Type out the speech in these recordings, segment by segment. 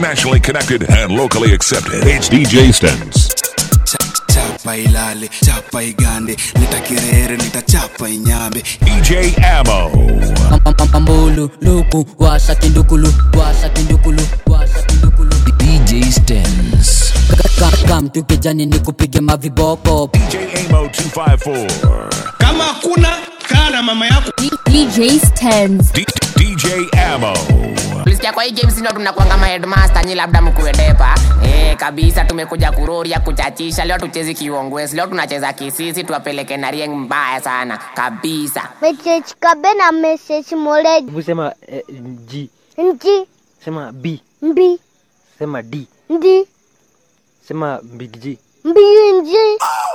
internationally connected and locally accepted. It's DJ Stens. chapa ilale chapa igande nitakirere nitachapa inyambe DJ Ammo. Mambulu, luku, washa kindukulu, washa kindukulu, washa kindukulu. DJ Stens. Ka- Kam tu kijani ni kupige maviboko. DJ Amo 254. kama hakuna kaa na mama yako DJ Stens. D- DJ Ammo. Ulisikia kwa hii games ndio tunakuanga ma headmaster nyi labda mkuedepa eh kabisa tumekuja kuroria kuchachisha leo tuchezi kiongwes leo tunacheza kisisi tuwapeleke na rieng mbaya sana kabisa Message kabe na message moleji Hebu sema eh, G, nji sema B, mbi sema D, ndi sema Big G. mbi nji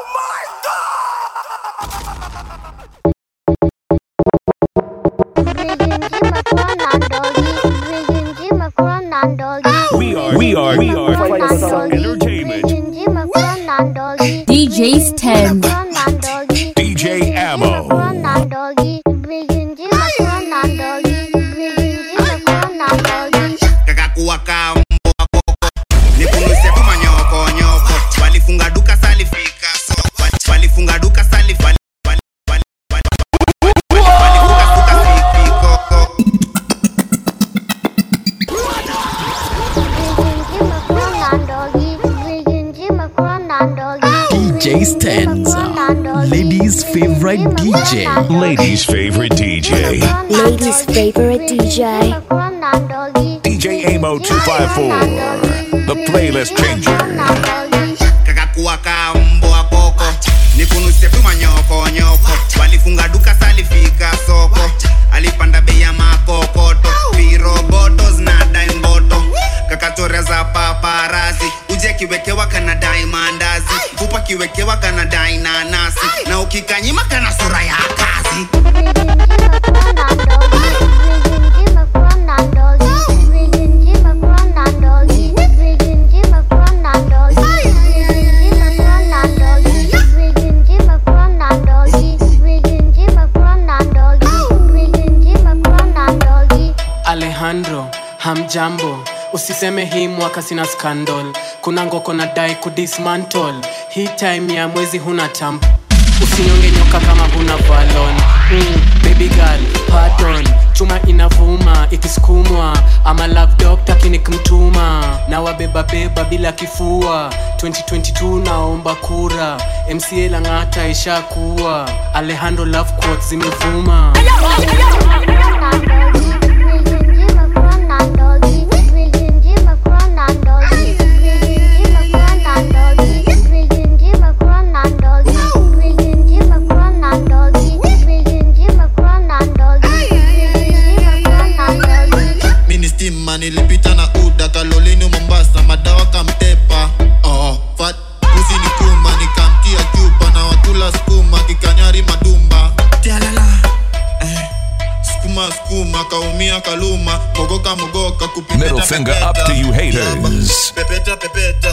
We are, we are, we are entertainment. DJ Stens. DJ Ammo. kakakuwa kambo koko nikunuse tu manyoko nyoko walifunga duka salifika soko walifunga duka salif wali- wali- wali- wali- walifunga duka sifiko DJ Stens. Ladies' favorite DJ. Ladies' favorite DJ. Ladies' favorite DJ. DJ Amo 254. The playlist changer. kakakuwa kambo koko nikunuse tu manyoko nyoko walifunga duka salifika soko alipanda bei ya makokoto viroboto zinadai mboto kakatoria za paparazi uje kiwekewa kanadai mandazi fupa kiwekewa kanadai nanasi na ukikanyima kana sura ya kazi alejandro hamjambo usiseme hii mwaka sina scandal kuna ngoko na dai kudismantle hii time ya mwezi huna tamp usinyonge nyoka kama huna valon mm, baby girl pardon chuma inavuma ikisukumwa ama love doctor kinikmtuma na wabebabeba bila kifua 2022 naomba kura mca lang'ata ishakuwa alejandro love quotes zimevuma mini stima nilipita na uda kalolini mombasa madawa kamtepa oh, fat pusi ni kuma nikamtia chupa na wakula skuma kikanyari madumba Tialala. Eh, skuma skuma kaumia kaluma mogoka mogoka kupepeta, Middle finger pepeta. up to you haters. pepeta pepeta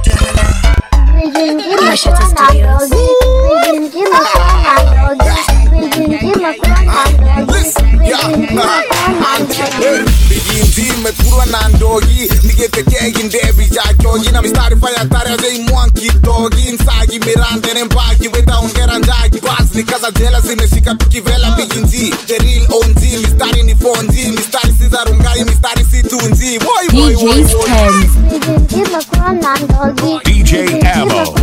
biginzi mekurwa na ndogi nigetekegi ndebi jachogi na mistari faya tare mwanki togi nsagi mirande mbagi wetaongera njagi bas nikaza jela zimeshika tukivela biginzi the real onzi mistari ni fonzi mistari si za rungai mistari si tunzi Boy, boy, boy, DJ boy. Stens. DJ Ammo.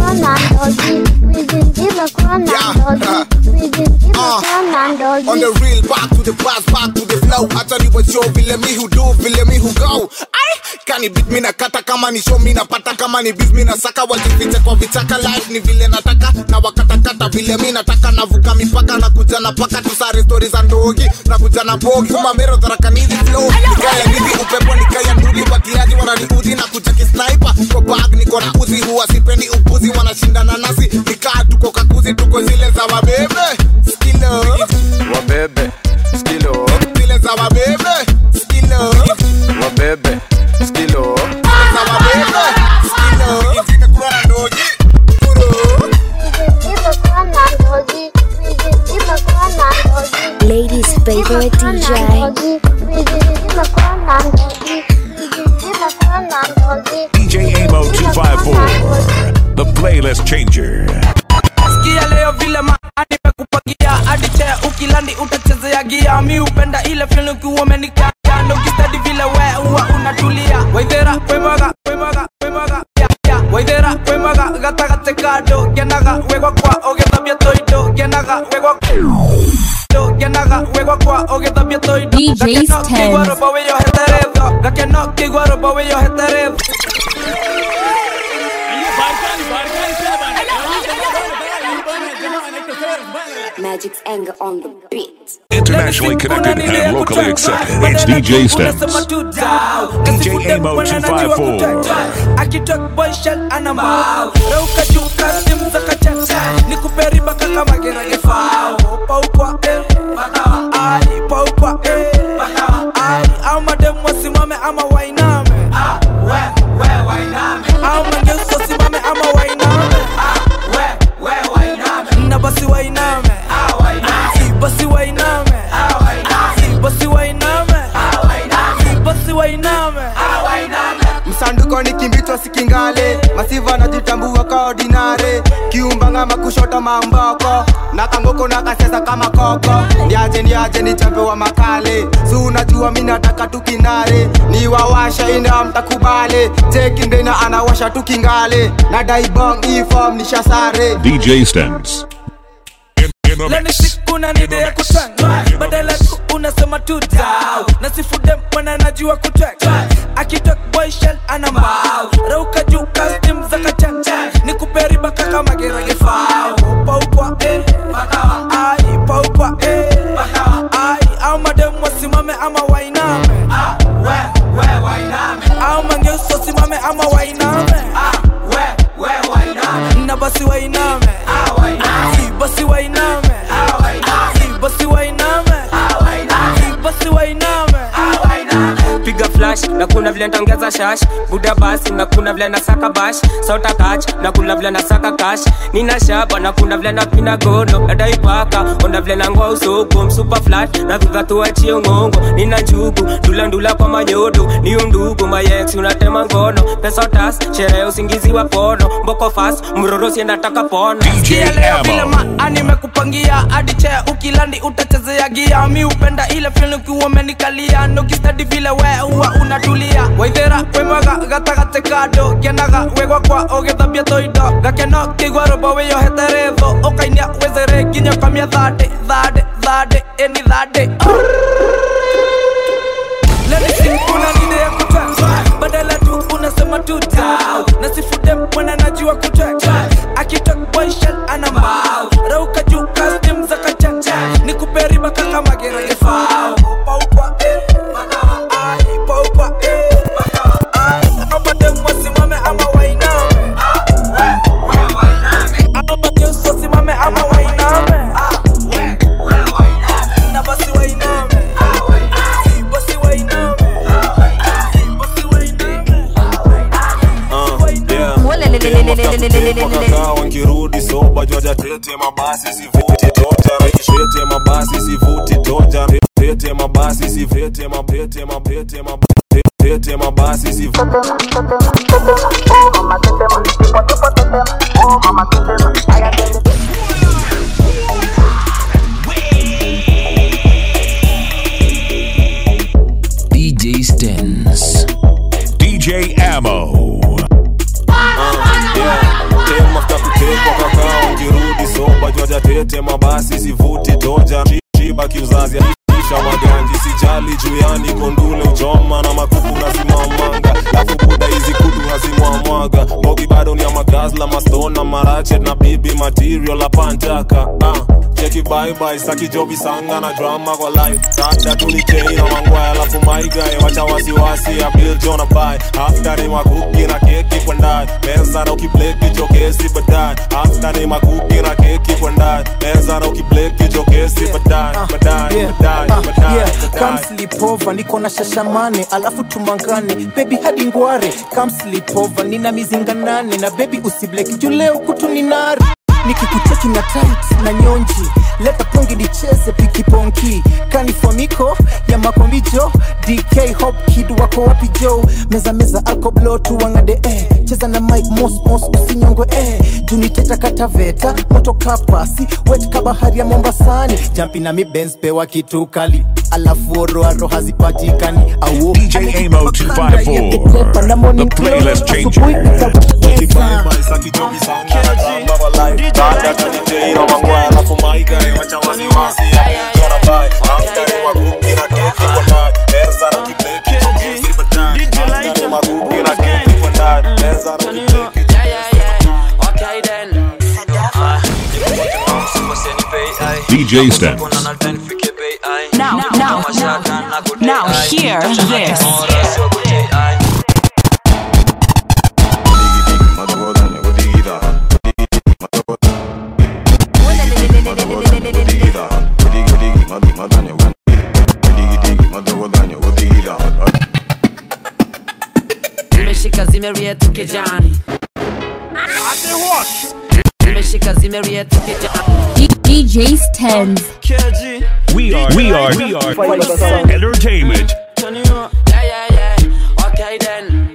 On the real, back to the past, back to the flow. Hata ni washo vile mi who do, vile mi who go. Ay, kani beat mi na kata kama ni show mi napata kama ni beat mi na saka wajificha kwa vichaka life ni vile nataka na wakatakata vile mi nataka navuka mipaka na kuja na paka tusare stori za ndogi na kuja na bogi kuma mero dharakanizi flow nikaya nizi upepo nikaya nduli watiaji wananiudhi na kuja kisniper kwa bag niko na uzi huwa sipendi upuzi wanashindana nasi nikaa tuko kakuzi tuko zile za wabebe skilo wabebe skilo zile za wabebe skilo wabebe skilo za wabebe skilo zimekula na ndogi Ladies' favorite DJ. playlist changer. sikia leo vile maani mekupangia hadi chea ukilandi utachezea gia mi upenda ile fili ukiwa umenikando ukistadi vile we huwa unatulia waithera wemaga wemaga wemaga ya, ya. waithera wemaga gatagate kando genaga wegwa kwa ogithabia toindo genaga wegwa Do, genaga wegwa kwa ogithabia toindo DJ's Gakeno kigwa Tens. robo wiyo heteretho gakeno kigwa robo wiyo heteretho Magic's anger on the beat. Internationally connected and locally accepted. It's DJ Stems. DJ Amo 254. akitok boyshel anambao reuka juka simu za kachacha nikuperi baka kama geragefao paukwa eh bakawa ai paukwa eh bakawa ai au mademu wasimame ama wainame ah we we wainame au mangeuso wasimame ama wainame ah we we wainame na basi wainame ah wainame si basi wainame ah wainame si basi wainame ah wainame si basi wainame ah wainame msanduko ni kimbichwa sikingale masiva najitambua ka ordinare kiumbanga makushota mamboko na kangoko na kasesa kama koko ndiaje ndiaje ni chambe wa makale si unajua mi nataka tukinare ni wawasha ina mtakubale chekindena anawasha tukingale na daibong ifom nishasare DJ Stems. leni siku na nide ya kutwanga badala tu unasema tu dau na sifude mwana najua kutwanga akitok boyshel ana mbao rauka juu kastim za kachanja ni kuperi baka kama geragefao paukwa eh bakawa ai paukwa eh bakawa ai au mademu wasimame ama wainame ah we we wainame au mangeuso wasimame ama wainame ah we we wainame na basi wainame ah wainame si basi wainame ah wainame si basi wainame ah wainame si basi wainame ah wainame piga flash na kuna vile ntaongeza shash buda basi na kuna vile nasaka bash sota kach na kuna vile nasaka kash nina shaba na kuna vile napina gono nadaipaka onda vile nangoa usoko msupa flat na viva tuachie ngongo nina njugu ndula ndula kwa manyodo ni undugu mayex unatema ngono pesa tas sherehe usingizi wa pono mboko fast mrorosi nataka pono Sikia leo vile maani mekupangia hadi chea ukilandi utachezea gia mi upenda ile fili ukiwa umenikalia nokistadi vile we huwa unatulia waithera wemaga gatagate kando genaga wegwa kwa ogithabia toindo gakeno kigwa robo wiyo heteretho ukainia wezere nginya kamia thande thande thande eni thande leni sikuna nide ya kutwanga badala tu unasema tu dau na sifude mwana najua kutwanga akitok boyshel ana mbao rauka juu kastim za kachanja ni kuperi baka kama geragefao paukwa eh bakawa ai paukwa eh bakawa ai au mademu wasimame ama wainame ah we we wainame au mageusi wasimame ama wainame ah we we wainame na basi wainame ah wainame si basi wainame ah wainame si basi wainame wankirudi soba jwaja tete mabasi sivuti toja tete mabasi sivuti toja tete mabasi sivete mabete mabete mabete tete mabasi sivuti DJ Stens. DJ Ammo. mafuta kutekwa kakao nkirudi soba jwaja tete mabasi sivuti toja shiba kiuzazi isha maganji sijali juyani kondule uchoma na makuku nazimamanga lafu buda hizi kutu nazimwamwaga bogi bado ni ya magazla mastona marachet na bibi material la pantaka ah. cheki baibai sakijobi sanga na drama kwa life dada tulikei na mangwaya alafu maigae wacha wasiwasi ya bill jona bai after ni makuki na keki kwa ndani meza na ukibleki chokesi baadaye after ni makuki na keki kwa ndani meza na ukibleki chokesi baadaye baadaye baadaye baadaye Come sleep over, niko na shashamane alafu tumangane baby hadi ngware Come sleep over, nina mizinga nane na baby usibleki juu leo kutu ni nari nikikucheki na tight na nyonji leta pongi nicheze pikiponki kanifomiko ya makombijo dk hop kid wako wapi jo meza meza alkoblo tuwangade eh. cheza na mike mos mos usinyongwe eh. juniteta kataveta moto kapasi wet kabahari ya mombasani jampi na mibens pewa kitu kali alafu oroaro hazipatikani au DJ Amo 254. The playlist changer. DJ Stens. Now, now, now, now, hear this. zimeshika zimerietu kijani zimeshika zimerietu kijani DJ Stens. We are, we are, we are entertainment. Okay then.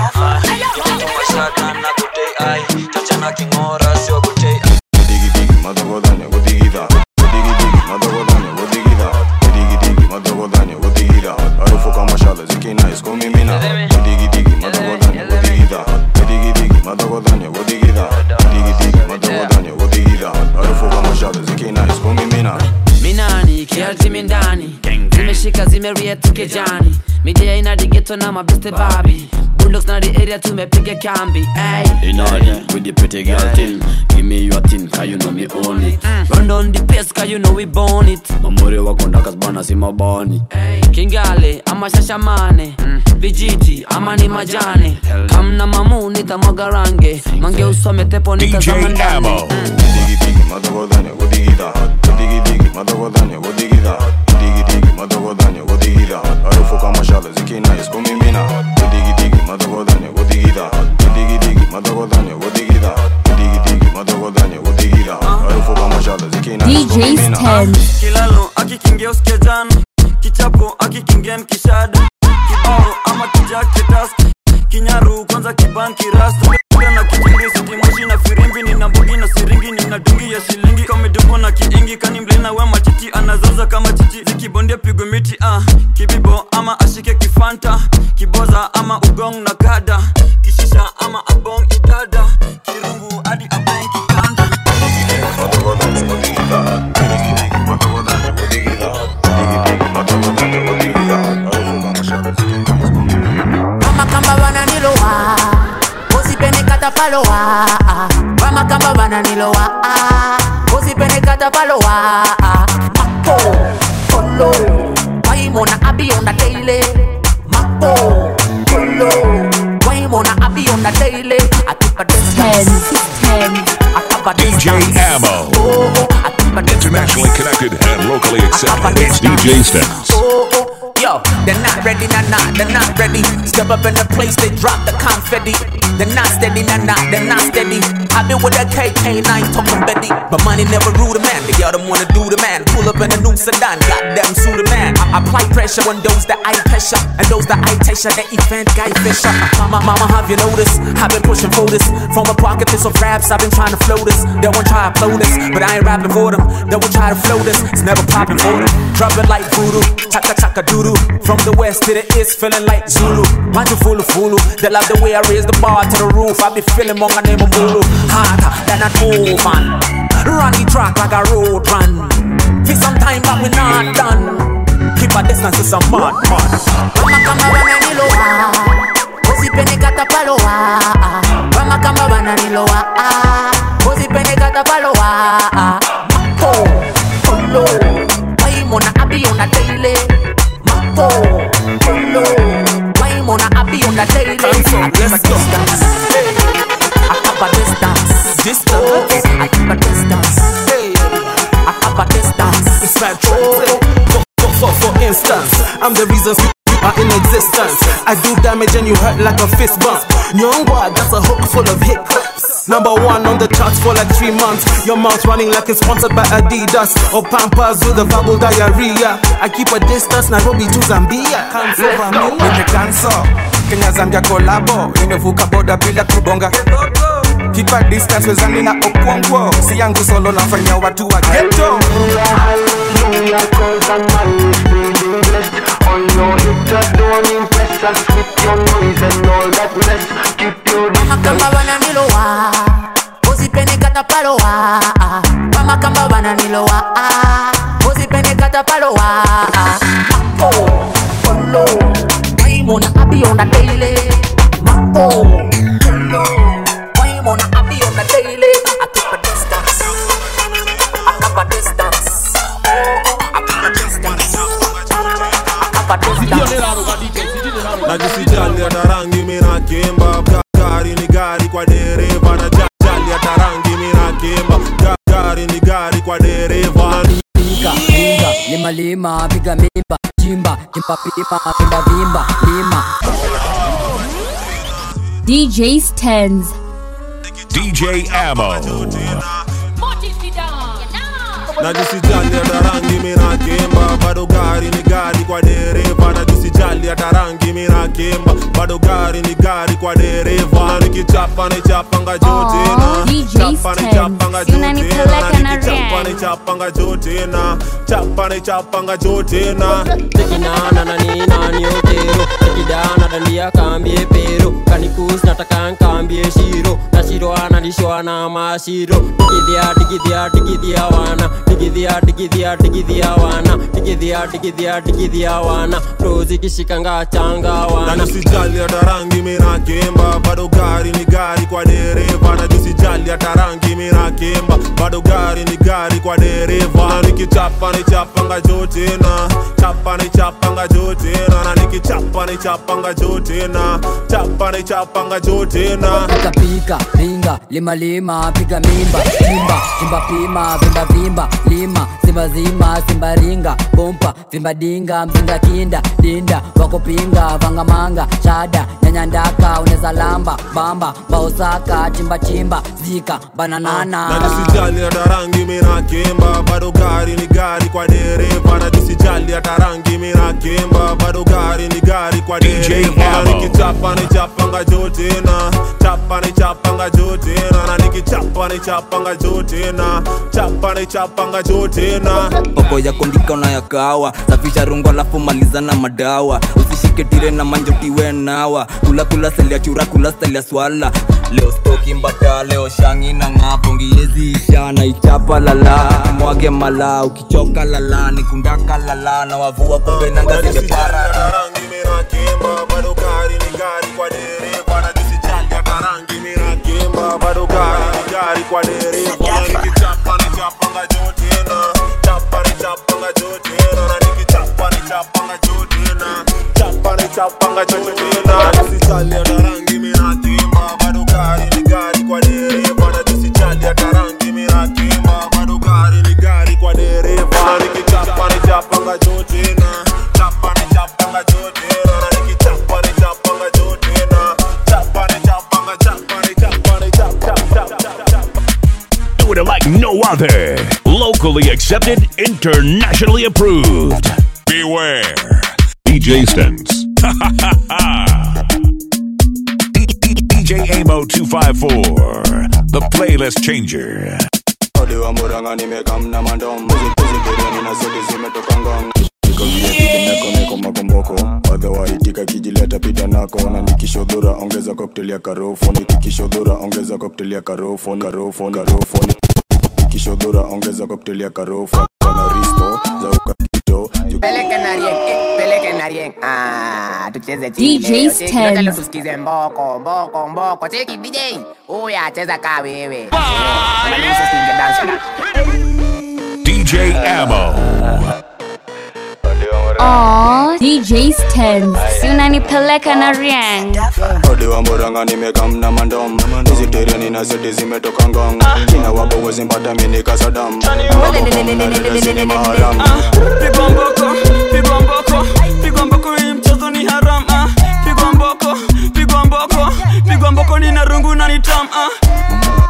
minani kialtimi ndani zimeshika zimerietu kijani midia ina digeto na mabeste babi bulldogs na the area tumepiga kambi ay. In order with the pretty girl thing Give me your thing, cause you know me own it run down the pace cause you know we born it Mamuri wako ndakas bana si mabani kingale ama shashamane vijiti ama ni majane kamna mamu nitamwaga range mange usome tepo DJ nitazama ndani Amo. DJ Stens. kilalo akikingia usikia jana kichapo akikingia nkishada kibao ama kijaketas kinyaru kwanza kibanki rasta na kijingi sitimoshi na firimbi nina mbugi na siringi nina dungi ya shilingi kamedungwa na kiingi kani mlina we machichi anazaza kama chichi zikibondia pigwe miti ah. kibibo ama ashike kifanta kiboza ama ugong na kada kishisha ama abong idada kirungu hadi abong kikanda Mama kamba bananilowa Usipende kata palowa Mama kamba bananilowa Usipende kata palowa Mako Polo Waimona abi on the daily Mako Polo Waimona abi on the daily I keep a distance I keep a DJ distance Amo. Internationally connected and locally accepted. It's DJ Stens. Yo, they're not ready, nah, nah, they're not ready. Step up in the place, they drop the confetti. They're not steady, nah, nah, they're not steady. I've been with that KK9 talking Betty. But money never rule the man, the girl them wanna do the man. Pull up in a new sedan, goddamn sue the man. I apply pressure on those that I pressure, and those that I pressure, the event guy fisher. Mama, mama, have you noticed? I've been pushing for this. From a pocket to some raps, I've been trying to flow this. They won't try to upload this, but I ain't rapping for them. They will try to flow this, it's never popping for them. Drop it like voodoo, chaka chaka doodoo. From the west to the east, feeling like Zulu. Manju fulu fulu, they love the way I raise the bar to the roof. I be feeling more name of Mulu. Harder than an old man. Run the track like a road run. For some time, but we not done. Keep a distance to some mud, mud. Mama kamba bananilowa Usipende kata palowa Mama kamba bananilowa Usipende kata palowa Mako Polo Waimona abi on the daily Mako Polo Waimona abi on the daily I keep a distance I keep a distance Distance. I keep a distance I keep a distance It's my for, for, for, for instance, I'm the reason you are in existence. I do damage and you hurt like a fist bump. Young boy, that's a hook full of hiccups. Number one on the charts for like three months. Your mouth running like it's sponsored by Adidas or Pampers with a verbal diarrhea. I keep a distance, Nairobi to Zambia. Can't over me. nimekanso kenya zambia kolabo imevuka boda bila kubonga Keep a distance wezani na okwongwo si yangu solo nafanya watu wa geto Mama kamba bananilowa Uzipende kata palowa Mama kamba bananilowa Uzipende kata palowa Mako Polo Waimona abi on the daily Mako Polo Waimona abi on the daily I keep a distance I keep a distance I keep a distance I keep a distance najisijali hata rangi minakimba Ga- gari ni gari kwa dereva na ja- jali hata rangi minakimba Ga- gari ni gari kwa dereva Pinga, pinga, lima lima, piga mimba, chimba, chimba pima, pinda vimba, lima. DJ Stens. DJ Ammo. najisijali hata rangi minakimba bado gari ni gari kwa dereva najisijali hata rangi minakimba bado gari ni gari kwa dereva na nikichapa nichapanga jote na DJ chapa Stens. nichapanga Si jote unanipeleka na na nikichapa Rian. nichapanga jote na chapa nichapanga jote na tekinana na ni nani otero tekidana dandia kambie pero kanikus nataka nkambie shiro na shiro analishwa na mashiro digidhia digidhia digidhia wana digidhia digidhia digidhia wana digidhia digidhia digidhia wana rozi kishikanga changa na wana nisijali hata rangi minakimba bado gari ni gari kwa dereva na jisijali hata rangi minakimba bado gari ni gari kwa dereva na nikichapa nichapanga jote na chapa nichapanga jote na na nikichapa nichapanga jote na chapa nichapanga jote na Pika pika, pinga, lima lima, piga mimba, chimba, chimba pima, vimba vimba, lima, simba zima, simba ringa, bompa, vimba dinga, mzinga kinda, dinda, wako pinga, vanga manga, shada, nyanya ndaka, uneza lamba, bamba, baosaka, chimba chimba, zika, bananana. na jisijali hata rangi minakimba bado gari ni gari kwa dereva na jisijali hata rangi minakimba bado gari ni gari kwa dereva na Ammo. nikichapa nichapanga jote na chapa nichapanga jote na na nikichapa nichapanga jote na chapa nichapanga jote na poko ya kondika na ya kawa safisha rungo alafu maliza na madawa usishike tire na manjotiwe nawa kula kula selia chura kula selia swala leo stoki mbata leo shangi na ngapo ngiezi isha na ichapa lala mwage mala ukichoka lala nikundaka lala na wavua kumbe nanga zimepara rangi minakimba bado gari ni gari kwa dereva na jisijali hata rangi minakimba bado gari ni gari kwa dereva na nikichapa nichapanga jote na chapa nichapanga jote na na nikichapa nichapanga jote na chapa nichapanga jote na jisijali hata rangi minakimba bado gari ni gari kwa dereva na jisijali hata rangi minakimba bado gari ni gari kwa dereva na nikichapa nichapanga jote na chapa nichapanga jote na na nikichapa nichapanga jote na chapa nichapanga chapa nichapa nichapa chapa chapa chapa Doing it like no other. Locally accepted, internationally approved. Beware. DJ Stens. DJ Amo 254. The playlist changer. Ode wa muranga nimekamna mandom Zipirani na zote zimetoka ngong Niko vile vile nako niko makomboko Otherwise kijileta pita nako Na nikishodhura ongeza cocktail ya karofo Nikikishodhura ongeza cocktail ya karofo Karofo, karofo Nikishodhura ongeza cocktail ya karofo Kana risto za ukakito Peleke na rien, eh, peleke na rien. Ah, tucheze chini DJ leo. Cheki, Stens. ngoja leo tusikize mboko, mboko, mboko. Cheki DJ. Uya cheza ka wewe. Kama ni sisi ninge dance na. DJ Ammo. Aw, DJ Stens. Si unanipeleka na Rian. Ode wa muranga nimekamna mandom Hizi tereni na zote zimetoka ngong China wabo wezi mpata mini kasadam maharam pigwa mboko pigwa mboko pigwa mboko hii mchezo ni haram ah. pigwa mboko pigwa mboko pigwa mboko ni na rungu na ni tam ah.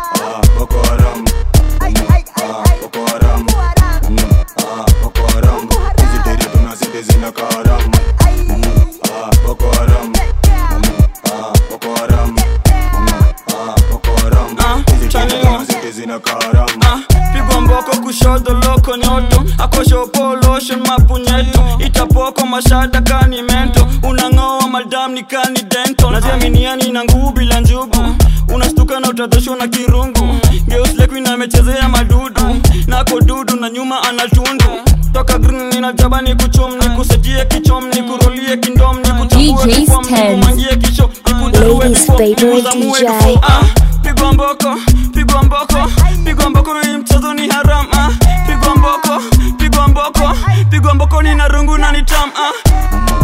punyeto itapoko mashada kani mento unang'oa madam ni kani dento najiaminiani na nguu bila njugu unastuka na utadhoshwa na kirungu geuslekuin amechezea madudu nako dudu na nyuma anatundu toka green ninajaba ni kuchum ni kusetie kichom ni kurolie kindom ni kuchambue DJ kifom ni Stens. kumangie kisho ni kudarue Ladies' bifo ni favorite kuzamue DJ. kifo ah pigwa mboko pigwa mboko pigwa mboko hii mchezo ni haram ah pigwa mboko pigwa mboko pigwa mboko ni na rungu na ni tam ah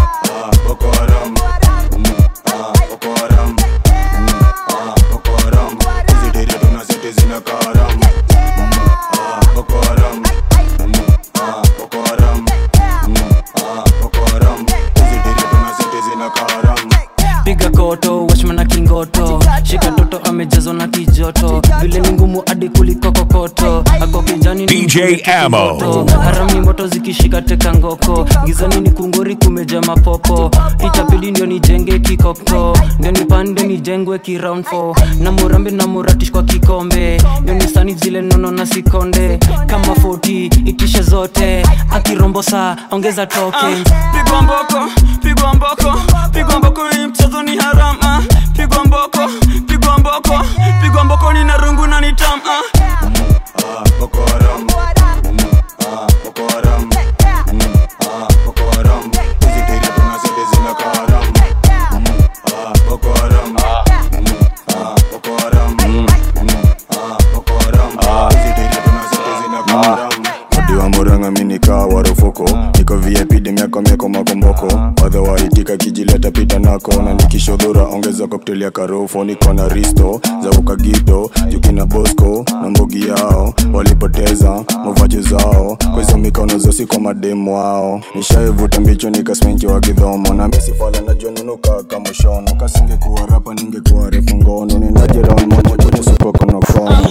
Boko Haram. Mm, ah, Boko Haram. Mm, ah, Boko Haram. Hizi tere tunazete zina karam. Mm, ah, Boko Haram. Mm, ah, Boko Haram. Mm, ah, Boko Haram. Hizi tere tunazete zina karam. piga koto washmana kingoto shika toto amejazwa na kijoto vile ni ngumu hadi kuliko kokoto ako kijani ni DJ mkunde Ammo. kimoto. harami moto zikishika teka ngoko gizani ni kungori kumeja mapopo itabidi ndio nijenge kikokto ndio nipande nijengwe kiround 4 na murambe na muratish kwa kikombe ndio nisani zile nono na sikonde kama 40 itishe zote akirombosa ongeza token pigwa mboko pigwa mboko pigwa mboko hii mchezo ni haram ah. pigwa mboko pigwa mboko pigwa mboko ni na rungu na ni tam ah. Ah, Boko Haram. Mm, ah, Boko Haram. Mm, ah, Boko Haram. Hizi tere tunazete zina karam. Mm, ah, Boko Haram. Mm, ah, Boko Haram. Mm, ah, Boko Haram. Hizi tere tunazete zina karam. Odiwa muranga minika warufuko niko vip demiako mieko makomboko wadha waitika kijileta pita nako na nikishodhura ongeza koktel ya karofo niko na risto za ukagito jukina bosco na mbogi yao walipoteza mavaji zao kwa hizo mikono zosi kwa mademu wao nishaivuta mbicho nikasmenki wa kidhomo na misifala najua nunuka kamushono kasingekuwa rapa ningekuwa refu ngono ninajeron momojo nisupoko na kono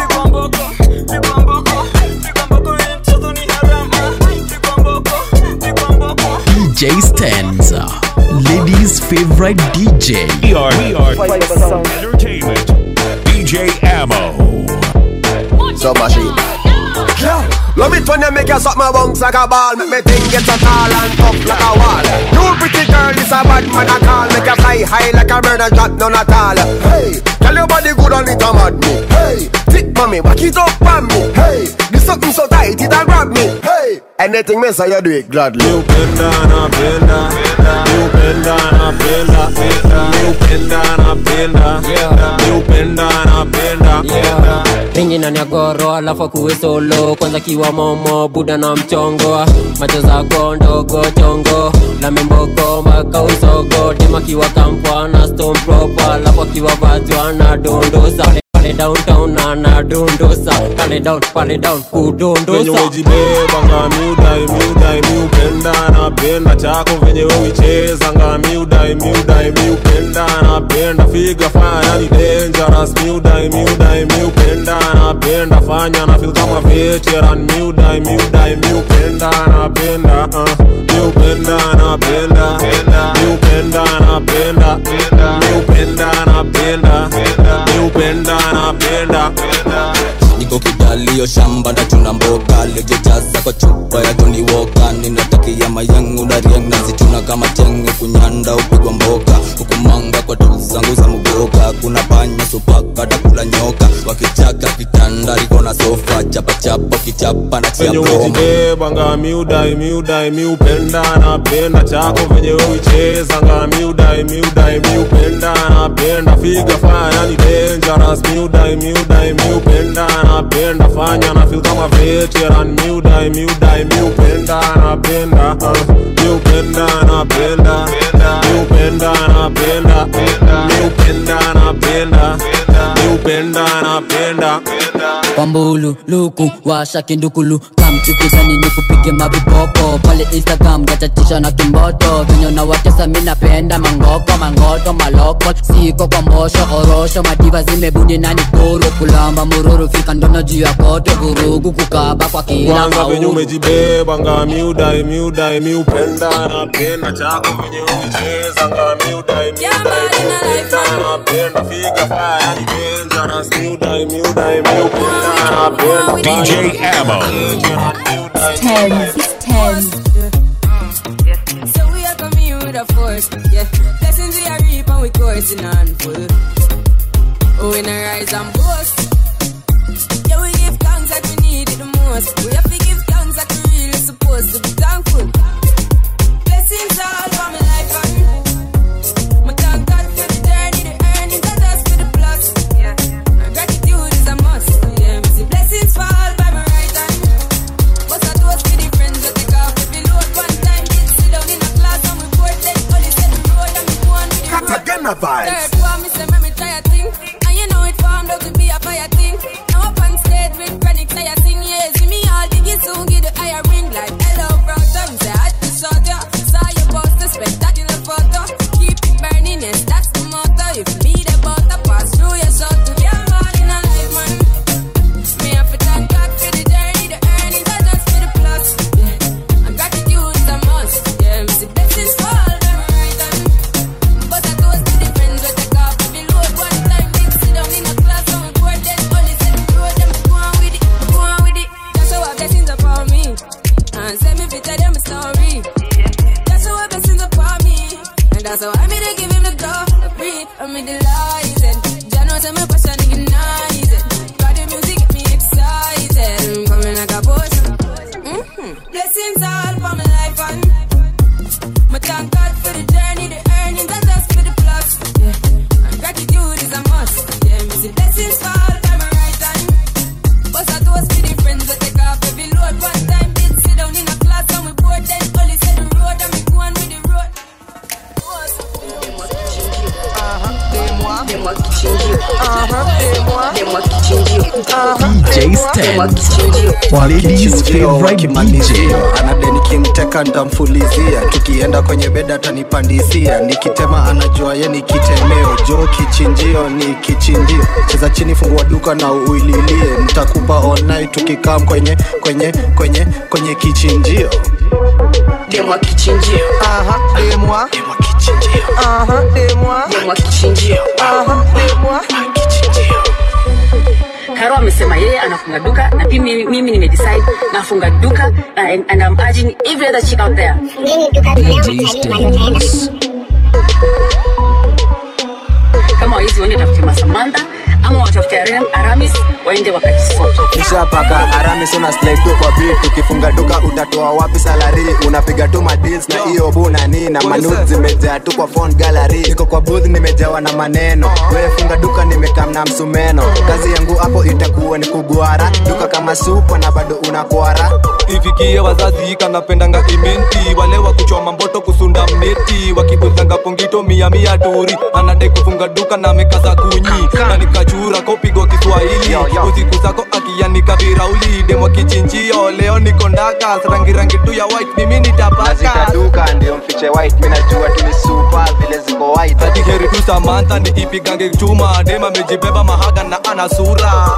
DJ Stanza, ladies' favorite DJ. We are, we are Entertainment. DJ Ammo. So machine. Yeah. Love it when you make your suck my bounce like a ball Make me think it's a tall and tough like a wall You pretty girl, it's a bad man I call Make you fly high like a bird and drop none at all Hey, tell your body good on it a mad me Hey, thick mommy, back it up on me Hey, this something so tight it a grab me Hey, anything me say you do it gladly You bend down, I bend down You bend down, I bend down You bend down, I bend down You bend down, I bend down pingi ndani ya goro alafu akuwe solo kwanza kiwa momo buda na mchongo macho zako ndogo chongo na mimboko mpaka usogo tema kiwa kampwa na stone proper alafu akiwa vajwa na dondosa pale downtown na na dondosa pale down pale down venye kudondosa umejibeba nga miudai miudai miupenda napenda chako venye uicheza nga miudai miudai miupenda napenda figa fanya ni dangerous miudai miudai miupenda napenda fanya na feel kama veteran miudai miudai miupenda napenda uh, miupenda napenda miupenda napenda miupenda napenda miupenda napenda niko kidalio shamba ndachuna mboga lejejaza kwa chupa ya Johnny Walker ninatakia mayangu na riang nazituna kama tenge kunyanda upigwa mboka hukumanga kwa tu zangu za mugoka kuna panya supaka takula nyoka wakichaka kitanda liko na sofa chapachapa kichapa na chia venye broma umejibeba nga miudai miudai miupenda napenda chako venye uicheza nga miudai miudai miupenda napenda figa fanya ni dangerous miudai miudai miupenda napenda fanya na feel kama veteran miudai miudai miupenda napenda uh, miupenda napenda miupenda napenda miupenda napenda miupenda napenda kwambulu luku washa kindukulu kamchukizani ni kupige mavipopo pale instagram gachatisha na kimboto venye na watesa mi napenda mangoko mangoto maloko siko kwa mbosho orosho madiva zimebuni nani kuru kulamba mururu fika ndono juu ya koto vurugu kukaba kwa kila kwanza venye kauru umejibeba nga miudai miudai miupenda napenda chako venye uicheza nga miudai miudai miupenda napenda figa faya ni dangerous miudai miudai miupenda napenda DJ Ammo. Tens, tens. with a force. Yeah, blessings we are reap and we coursing on full. Oh, we not rise and boast. Yeah, we give thanks that we need it the most. We have to give thanks that we really supposed to be thankful. Blessings all for my life and my thank God for the journey, the earnings, and us for the plus. Yeah, and gratitude is a must. Yeah, me see blessings fall by my right hand. But I toast to the friends that take off every load one time. Did sit down in a class and we board then only set the road and we go on with the road. Cartagena vibes. Third one, me say me me try a thing, and you know it formed out to be a fire thing. Now up on stage with chronic, say I sing yeah, see me all diggy soon get the higher ring like hello brother. Me say I just saw ya, saw your poster, spectacular photo. Keep it burning, yes that's the motto. If me the butter pass through your soul to your man in a life man. Me have to thank God for the journey, the earnings, and just for the plus. Yeah. And gratitude is a must. Yeah, me see blessings fall down my right hand. But I toast to the friends we take off every load one time. Did sit down in a class and we board then only set the road them go on with it, go on with it. That's how our blessings upon me. And send me fit tell them a story. That's how our blessings upon me. And that's how I made to give him the glory. I'm in the lies and Jah knows I'm a passion ignited. Got the music get me excited. I'm coming like a potion. Mm-hmm. Blessings all for my life and my thank God for the journey, the earnings, and just for the plus. Yeah. And gratitude is a must. Yeah, me see blessings fall by my right hand. But I toast to the friends that take off every load one time. Did sit down in a class and we board then only set the road and we go on with the road. DJ Stans, ladies favorite DJ. anade nikimteka ntamfulizia tukienda kwenye beda atanipandisia nikitema anajua ye ni kitemeo jo kichinjio ni kichinjio cheza chini fungua duka na uililie nitakupa online tukikam kwenye kwenye kwenye kwenye kichinjio Demwa kichinjio. Aha, demwa. Demwa kichinjio. Aha, demwa. Demwa kichinjio. Aha, demwa. Karo amesema yeye anafunga duka na pia mimi, mimi nimedecide nafunga duka uh, and, and I'm urging every other chick out there. Kama waizi waende tafute Masamantha ama watafute Aram- Aramis waende wakajisota. ushapaka aramis una slide tu kwa beat ukifunga duka utatoa wapi salari unapiga tu madeals na hiyo bunani na manut zimejaa tu kwa phone gallery niko kwa booth nimejawa na maneno wewe funga duka nimekam na msumeno kazi yangu hapo itakuwa ni kugwara duka kama supa na bado unakwara ifikie wazazi kanapendanga imenti wale wa kuchoma mboto kusunda mneti wakibuzanga pongito mia mia turi anadai kufunga duka na mekaza kunyi na nikachura kopigwa kiswahili usiku zako akianika virauli demwa kichinjio leo niko ndakas rangi rangi tu ya white mimi nitapaka zitaduka ndio mfiche white mi najua tu ni super vile ziko white ati heri tu samantha niipigange chuma dem amejibeba mahaga na ana sura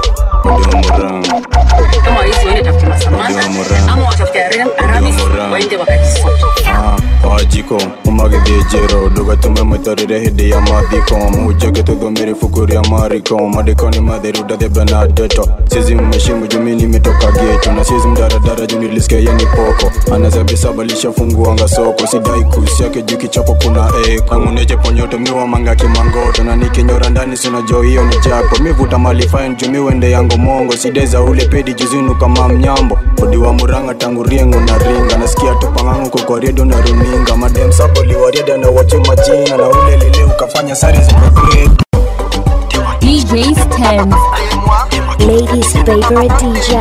Kama waizi waende tafute Masamantha ama watafute Aram- Aramis waende wakajisota. ajiko umagithĩnjĩro ndũgatume mwĩtarĩre hĩndĩ ya mathiko mũhunjage tũthomere ibuku rĩa mariko maandĩko nĩ matheru ndathemba na ndeto sizi mheshimu jumi nimetoka geto na sizi mdaradara juu nilisikia yeye ni poko anazabisaba lishafunguanga soko sidai kusi yake juu kichapo kuna eko anguneje ponyoto miwa manga kimangoto na nikinyora ndani sinajo hiyo ni japo mivuta mali fine juu miwende yango mongo sideza ule pedi juzinu kama mnyambo odi wa muranga tangu riengo na ringa nasikia tupangangu kwa redio na runinga madem saboli wariada na wache majina na ule lile ukafanya sari zimegrade DJ Stans. Ladies' favorite DJ.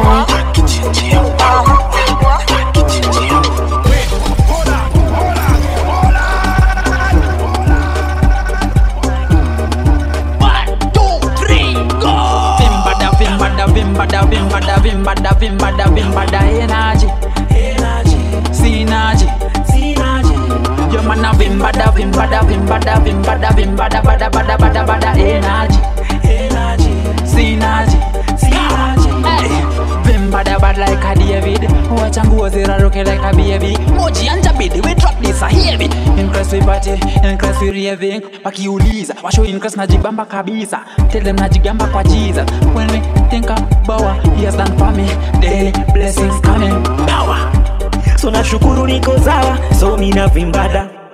Vimbada, vimbada, vimbada, vimbada, vimbada, vimbada, vimbada, energy, energy, synergy, synergy. Your man a vimbada, vimbada, vimbada, vimbada, vimbada, bada, bada, bada, bada, energy, energy, synergy, synergy. Hey. Vimbada bad like a David, wacha nguo ziraruke like a baby. Moji anja bidi, we drop this a heavy. Increase we party, increase we raving. Wakiuliza, washo increase najibamba kabisa. Tell them najigamba kwa Jesus. When we think about what he has done for me, daily blessings coming. Power. so nashukuru niko sawa so mina vimbada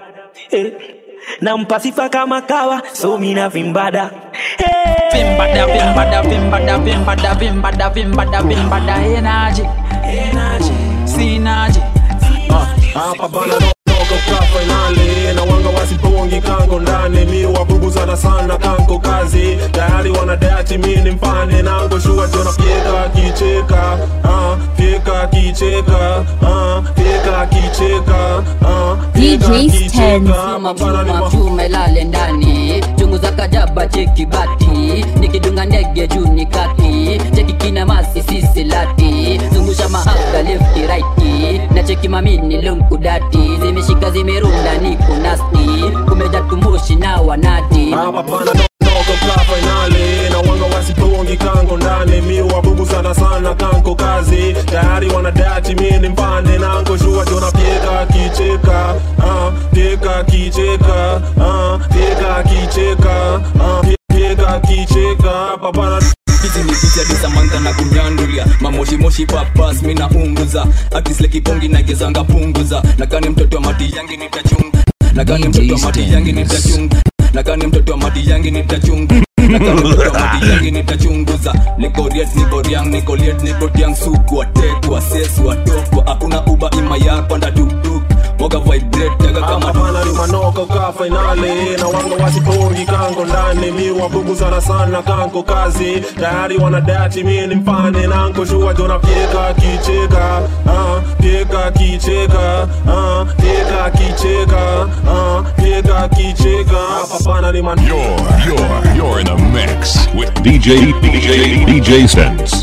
eh. nampa sifa kama kawa so mina vimbada hey. Vimbada, vimbada, vimbada, vimbada, vimbada, vimbada, vimbada, energy, energy, synergy. hapa bana noko ka fainali na wanga wasipongi kango ndani mi wabuguzana sana kanko kazi tayari wanadati mi ni mfane nango shua jona fyeka kicheka ah, fyeka kicheka ah, fyeka kicheka ah, fyeka kicheka Chuma chuma chuma ilale ndani chungu za kajaba cheki bati nikidunga ndege juu ni kati cheki kina masi sisi lati zungusha mahaga lefti righti na cheki mamini lunkudati zimeshika zimerunda niko nasti kumeja tumushi na wanati hapa pana noko ka fainali na wanga wasipongi kango ndani mi wabuguzana sana kanko kazi tayari wanadati mi ni mpande nango shua jona fyeka kicheka ah, fyeka kicheka ah, fyeka kicheka ah, fyeka kicheka hapa bana hizi ni picha disamanta na kunyandulia mamoshimoshi papas mina unguza akisle kipongi nagezanga punguza nakani mtoto wa mati yangi nitachunga nakani mtoto wa mati yangi nitachunga nakani mtoto wa mati yangi nitachunga nakani mtoto wa mati yangi nitachunguza nikoriet nikoriang nikoliet nikotiang suku watekwa sesu watokwa hakuna uba ima yapanda tuktuk moga vibrate jaga kama hapana ni manoko ka fainali na wanga wasipongi kango ndani mi wabuguzana sana kanko kazi tayari wanadati mi ni mpane nanko shua jona fyeka kicheka ah, fyeka kicheka ah, fyeka kicheka ah, fyeka kicheka hapana ni man You're, you're, you're in the mix with DJ, DJ, DJ Stens.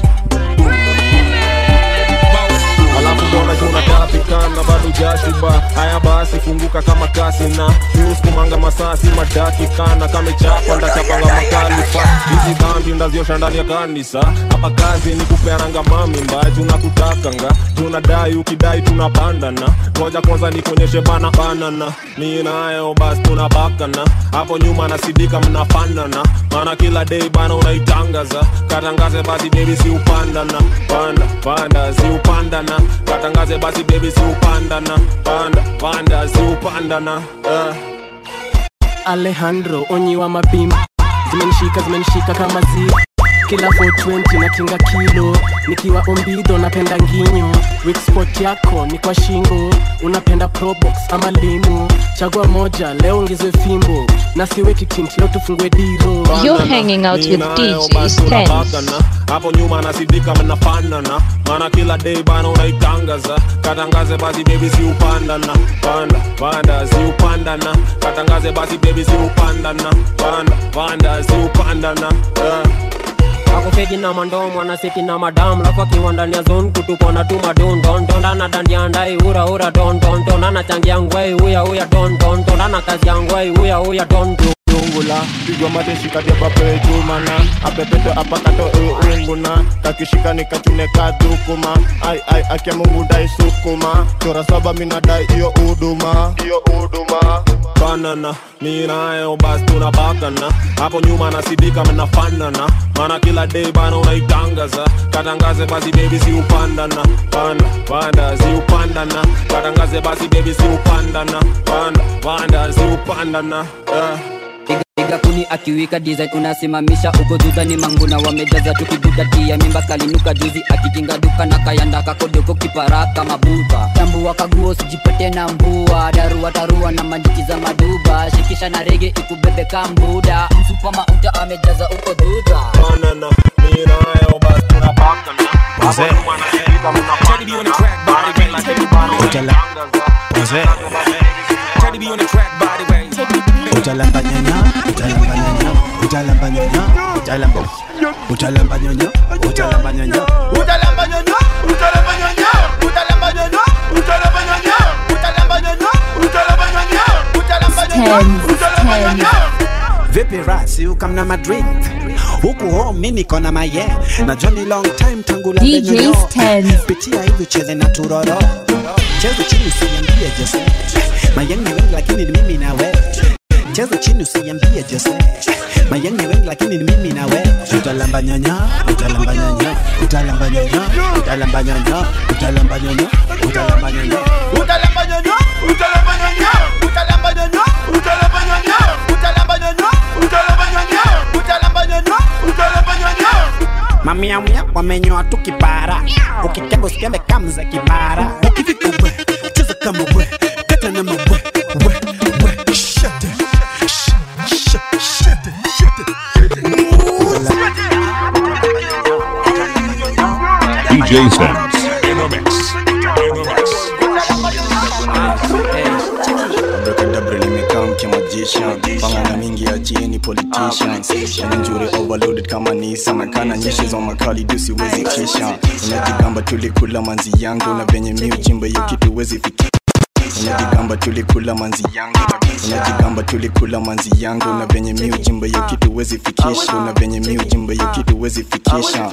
alafu mbona tunatapikana bado jashiba haya basi funguka kama kasi na miuskumanga masasi madakikana kamechapa ndachapanga makalifa hizi dhambi ndaziosha ndani ya kanisa hapa kazi ni kupeananga mamimba tunakutakanga tunadai ukidai tunabandana moja kwanza nikuonyeshe bana banana mi nayo basi tunabakana hapo nyuma nasidika mnafanana maana kila day bana unaitangaza katangaze basi bebi si upandana panda panda si upandana katangaze basi bebi si upandana panda panda si upandana uh. alejandro onyi wa mabimba zimenishika zimenishika kama zi kila 420 na kinga kilo nikiwa ombido napenda nginyo weak spot yako ni kwa shingo unapenda probox ama limu chagua moja leo ongezwe fimbo na siweki tint leo tufungue diro You're hanging out with DJ Stens. tunabakana hapo nyuma nasidika mnafanana maana kila day bana unaitangaza katangaze basi bebi si upandana panda panda si upandana katangaze basi bebi si upandana panda panda si upandana uh. akufeki na mandomo anaseki na madam lafu akiwa ndani ya zone kutukona tu madondondondana dandia ndai ura ura dondondon anachangia ngwai uya uya dondondon ana kazi ya ngwai uya uya dondo dungula pigwa mateshi katepape chumana apepeto apakato unguna kakishika nikachune kadhukuma ai ai akia mungu dai sukuma chora saba minadai iyo uduma iyo uduma banana mi nayo basi tunabakana hapo nyuma nasidika mnafanana maana kila day bana unaitangaza katangaze basi bebi si upandana panda panda si upandana katangaze basi bebi si upandana panda panda si upandana uh. Piga kuni akiwika design unasimamisha uko duda ni manguna wamejaza tukibuda tia mimba kalinuka juzi akikinga duka na kayanda kakodoko kiparaka mabuba tambua kaguo sijipete na mbua darua tarua na manjiki za maduba shikisha na rege ikubebe kambuda msupa mauta amejaza uko duda banana mi nayo basi tunabakana hapo nyuma nasidika mnafanana maana kila day bana unaitangaza Teddy be on the track, body way. utalamba nyanya utalamba nyanya utalamba nyanya utalamba utalamba nyanya utalamba nyanya utalamba nyonyo utalamba nyonyo utalamba nyonyo utalamba nyonyo utalamba nyonyo utalamba nyonyo utalamba nyonyo utalamba nyonyo vipi rasi ukamna madrid huku home niko na maye na Johnny long time tangu la DJ lenyonyo. Stens. pitia hivi cheze na turoro cheza chini usiambie Jose mayeng ni wengi lakini ni mimi na we cheza chini usiambie Jose mayeng ni wengi lakini ni mimi na we utalamba nyanya utalamba nyanya utalamba nyanya utalamba nyanya utalamba nyanya utalamba nyanya utalamba nyonyo utalamba nyonyo utalamba nyonyo miamia wamenyoa tu kipara ukikembe usikembe kamza kibara ukifika we cheza kama we kata na mawe we we shut it shut shut shut it shut DJ Sense in the mix. In the mix. Abracadabra nimekaa mkimagician pangana mingi ya chini politicians yani njure overloaded kama nisa nakana nyeshi za makali du siwezi kisha unajigamba tulikula manzi yangu na venye mi uchimba hiyo kitu wezi fiki unajigamba tulikula manzi yangu unajigamba tulikula manzi yangu na venye mi uchimba hiyo kitu wezi fikisha na venye mi uchimba hiyo kitu wezi fikisha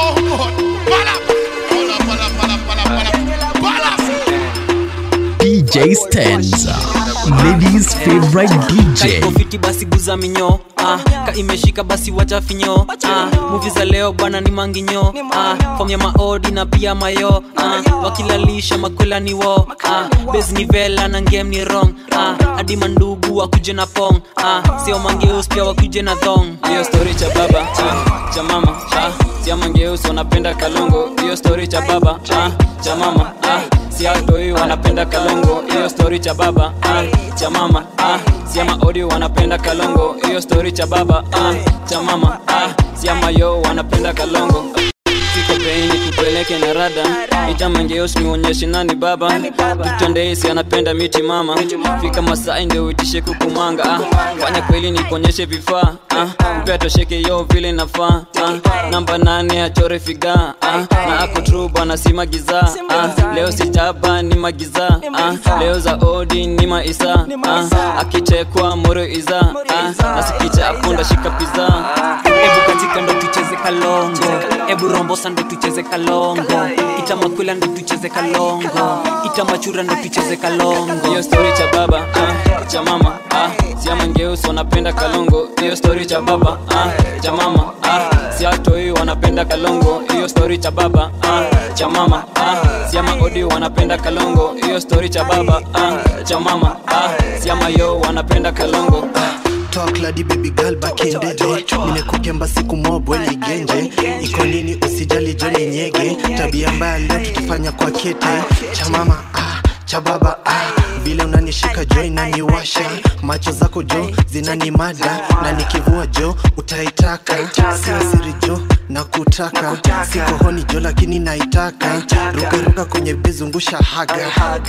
DJ Stanza, ladies favorite DJ. kofiti basi guza minyo ah, ka imeshika basi wacha finyo ah, muvi za leo bwana ni manginyo ah, fom ya maodi na pia mayo ah, wakilalisha makwela ni wo ah, bes ni vela na ngem ni rong ah, hadi mandugu wakuje na pong ah, sio mangeus pia wakuje na thong hiyo story cha baba ah, cha mama ah, sia mangeus wanapenda kalongo hiyo story cha baba ah, cha mama ah, siatoi wanapenda kalongo hiyo story cha baba ah, cha mama ah, siama audio wanapenda kalongo hiyo story cha baba ah, cha mama ah, siama yo wanapenda kalongo Fika peini tupeleke na rada itamangeos nionyeshe nani baba tutondeisi anapenda miti mama fika masai ndio uitishe kukumanga ah. fanya kweli nikuonyeshe vifaa ah. upea tosheke yo vile nafaa ah. namba nane achore figa ah. na ako tru bwana si magiza ah. leo sijaba ni magiza ah. leo za odi ni maisa ah. akichekwa moro iza ah. nasikicha apunda shika piza ebu katika ndo tucheze kalongo ebu rombosa ndo tucheze kalongo itamakwila ndo tucheze kalongo itamachura ndo tucheze kalongo hiyo story cha baba ah, cha mama ah, siamangeusi wanapenda kalongo hiyo story cha baba ah, cha mama ah, siatoi wanapenda kalongo hiyo story cha baba ah, cha mama ah, siama odi wanapenda kalongo hiyo story cha baba ah, cha mama ah, siama yo wanapenda kalongo talk lady baby girl back in the day nimekukemba siku mobwe ligenje iko nini usijali joni nyege tabia mbaya leo tukifanya kwa kete cha mama ah, cha baba ah. vile unanishika jo inaniwasha macho zako jo zinanimada na nikivua jo utaitaka sio siri jo na kutaka siko honi jo lakini naitaka rukaruka kwenye bezungusha haga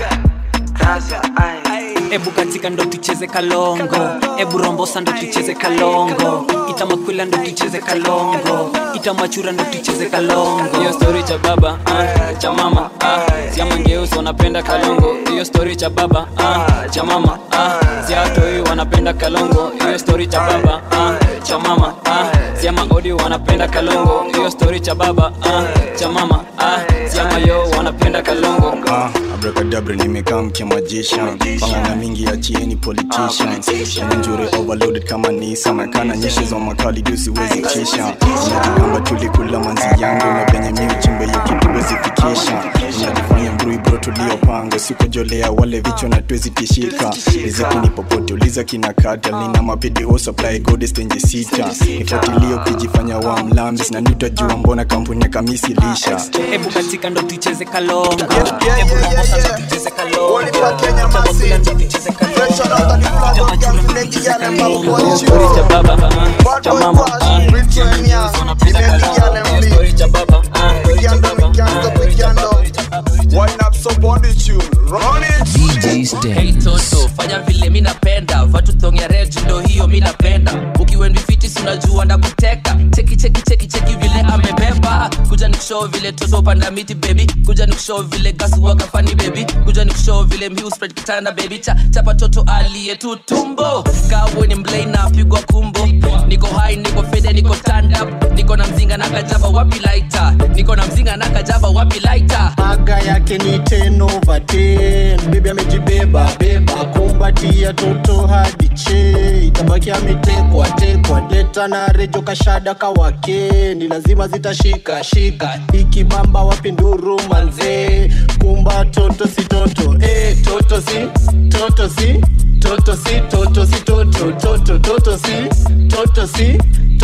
ebu katika ndo tucheze kalongo ebu rombosa ndo tucheze kalongo itamakwila ndo tucheze kalongo itamachura ndo tucheze kalongo hiyo story cha baba ah, cha mama ah, siamangeusi wanapenda kalongo hiyo story cha baba ah, cha mama ah, siatoi wanapenda kalongo hiyo story cha baba ah, cha mama ah, siama odi wanapenda kalongo hiyo story cha baba ah, cha mama ah, siama yo wanapenda kalongo Ah, abracadabra nimekaa mkimajisha pangana mingi ya chieni politicians yani njure overloaded kama nisa nakana nyeshi za makali juu siwezi kisha unajigamba tulikula manzi yangu na venye mi uchimbe hiyo kitu wezi fikisha unajifanya mbrui bro tuliopanga sikujolea wale vichwa na twezi tishika riziki ni popote uliza kina kata nina mapidio supply godes tenje sita nifuatilie ukijifanya wa mlambis na nitajua mbona kampuni ya kamisi lisha ebu katika ndo tucheze kalongo ebu rombosa ndo tucheze kalongo itamakwila ndo tucheze kalongo itamachura ndo tucheze kalongo hiyo story cha baba ah, cha mama ah, siamangeusi wanapenda kalongo hiyo story cha baba ah, story cha baba ah, story cha baba Wind up somebody tune, run it. Hey Toto, fanya vile mi napenda vatu thong ya red ndo hiyo mi napenda ukiwendi fiti sinajua ndakuteka cheki cheki cheki cheki vile amebeba kuja nikushow vile toto panda miti baby kuja nikushow vile gasu wakafani baby kuja nikushow vile mhiu spread kitanda baby cha chapa toto aliye tu tumbo kawe ni mblei na pigwa kumbo niko high niko fede niko stand up niko na mzinga na kajaba wapi lighter niko na mzinga na kajaba wapi lighter aga yake ni 10 over 10 bibi amejibeba beba kumbatia toto hadi che itabaki ametekwa tekwa deta na rejo kashada kawake ni lazima zitashika shika ikibamba wapi nduru manzee kumba toto si toto eh, toto si toto si toto si toto si toto toto toto si toto si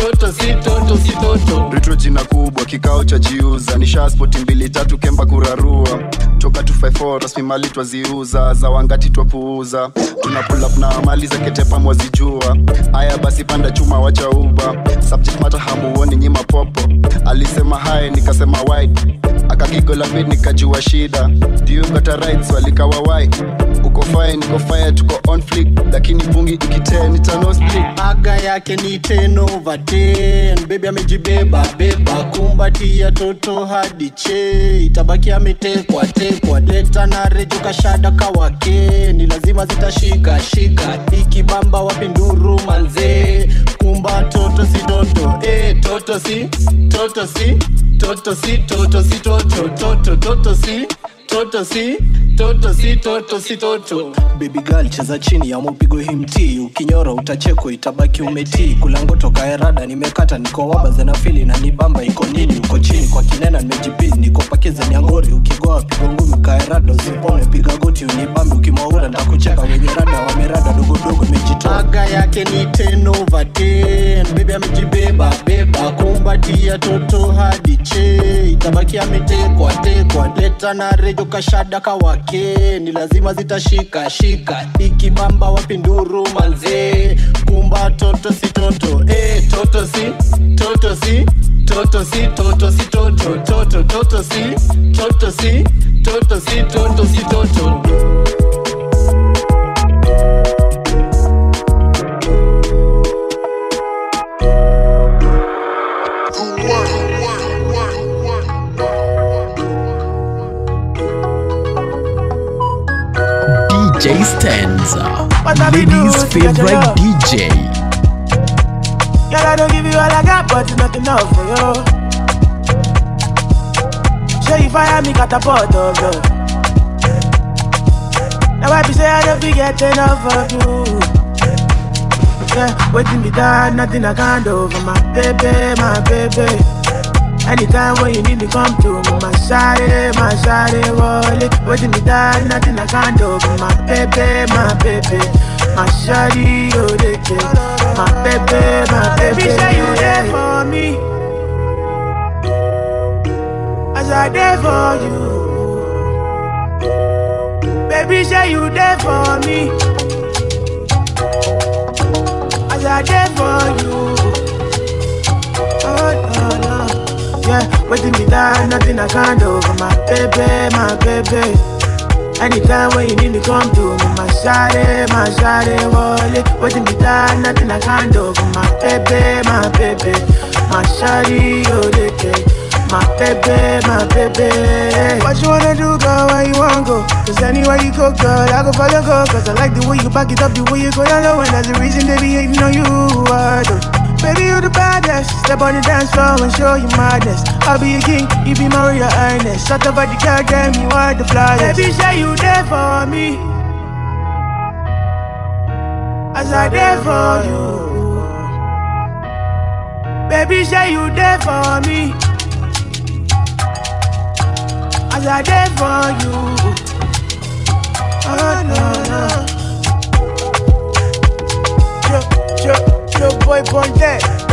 toto si toto si toto retro jina kubwa kikao cha jiuza nisha spoti mbili tatu kemba kurarua toka 254 rasmi mali twaziuza za wangati twapuuza tuna pull up na mali za ketepa mwazijua haya basi panda chuma wacha uba subject matter hamuoni nyima popo alisema hai nikasema wide akakigola mid nikajua shida do you got a right swali kawa why uko fine niko fire tuko on flick lakini bungi ikitee nitano split aga yake ni 10 over 10 bebi amejibeba beba kumbatia toto hadi che itabaki ametekwa tekwa leta na rejo kashada kawake ni lazima zitashika shika ikibamba wapi nduru manzee kumba toto si toto eh, toto si toto si toto si toto si toto toto toto si toto si toto si toto si toto baby girl cheza chini ya mupigo himti ukinyora utachekwa itabaki umetii kulango toka erada nimekata niko waba zenafili na nibamba iko nini uko chini kwa kinena nimejipi niko pakize niangori ukigoa pigo ngumi kaerada usipone piga goti unibambe ukimwaura ntakucheka wenye rada wamerada dogodogo imejitoa aga yake ni 10 over 10 baby amejibeba beba kumbatia toto hadi che itabaki ametekwa tekwa leta na rejo kashada kawake ni lazima zitashika shika ikibamba wapi nduru manzee kumba toto si toto eh, toto si toto si toto si toto si toto toto toto si toto si toto si toto si toto DJ Stanza, What have you ladies' do to get your favorite love? DJ. Girl, I don't give you all I got, but it's not enough for you. Show you fire me catapult of you. Now I be say I don't forget enough of you. Yeah, waiting me down, nothing I can't do for my baby, my baby. Anytime when you need me, come to me, my shawty, my shawty, wallet. Waiting me down, nothing I can't do for my baby, my baby. My shawty, you the kid. My baby, my baby. Baby, say you there for me. As I there for you. Baby, say you there for me. As I there for you. Oh, no, no. Yeah, waiting me down, nothing I can't do for my baby, my baby. Anytime when you need me, come to me, my shawty, my shawty, wallet. Waiting me down, nothing I can't do for my baby, my baby. My shawty, you the cake. My baby, my baby. What you wanna do, girl? Where you wanna go? Cause anywhere you go, girl, I go follow go. Cause I like the way you back it up, the way you go down low. And that's the reason they be hating on you. I do. Baby, you the baddest. Step on the dance floor and show you madness. I'll be a king, you be my royal highness. Shut up at the girl, damn, you are the flyest. Baby, say you there for me. As I there for you. Baby, say you there for me. As I there for you. Oh, no, no. Yo, yo, yo, boy, born dead.